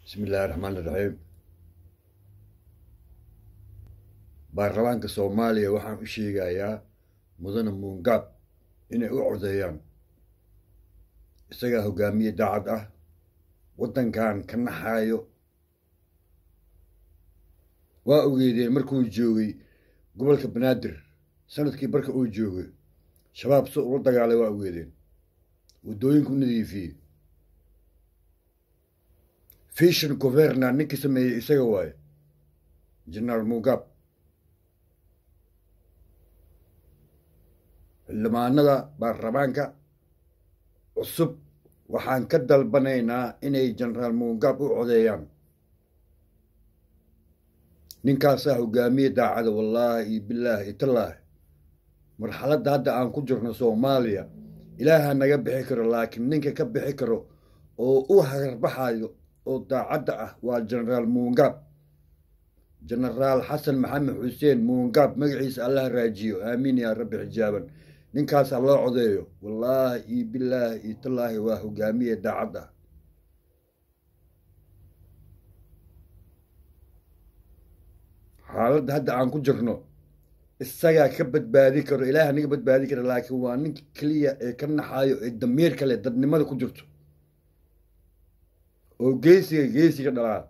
bismi illaahi raxmaan iraxiim baarlamaanka soomaaliya waxaan u sheegayaa mudane muungaab inay u codeeyaan isagaa hogaamiye daacad ah waddankan ka naxaayo waa ogeedeen markuu joogay gobolka banaadir sanadkii barka uu joogay shabaab si ula dagaalay waa ogeedeen waddooyinku nadiifiyey fishan governa ninkii sameeyey isaga waaye jenaraal mugaab xildhibaanada baarlamaanka cusub waxaan ka dalbanaynaa inay jenaraal mugaab u codeeyaan ninkaasaa hogaamiye daacada wallaahi bilaahi tallaahi marxaladda hadda aan ku jirno soomaaliya ilaaha naga bixi karo laakiin ninka ka bixi karo oo u hagarbaxayo oo daacadda ah waa jenaraal muungaab jenaraal xasan maxamed xuseen muungaab magaciisa allaha raajiyo aamiin yaa rabbi xijaaban ninkaasaa loo codeeyo wallaahi iyo bilaahi iyo tallaahi waa hogaamiye daacad ah xaaladda hadda aan ku jirno isagaa ka badbaadi karo ilaaha naga badbaadi kara laakiin waa ninka keliya ee ka naxaayo ee damiir kale dadnimada ku jirto oo geesiga geesiga dhalaa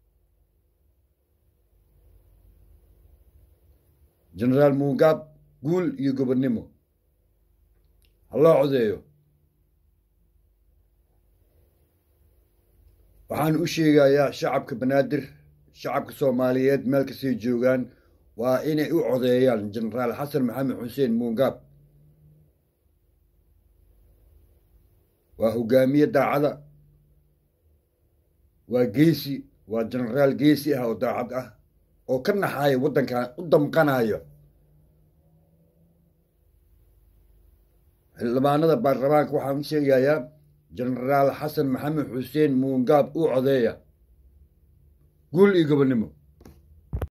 jenaraal muungaab guul iyo gobonnimo ha loo codeeyo waxaan u sheegayaa shacabka banaadir shacabka soomaaliyeed meel kastay joogaan waa inay u codeeyaan jenaraal xasan maxamed xuseen muungaab waa hogaamiye daacada waa geesi waa jenaraal geesi ah oo daacad ah oo ka naxaaya waddankan u damqanayo xildhibaanada baarlamaanka waxaan u sheegayaa jenaraal xasan maxamed xuseen muungaab u codeeya guul iyo gobonnimo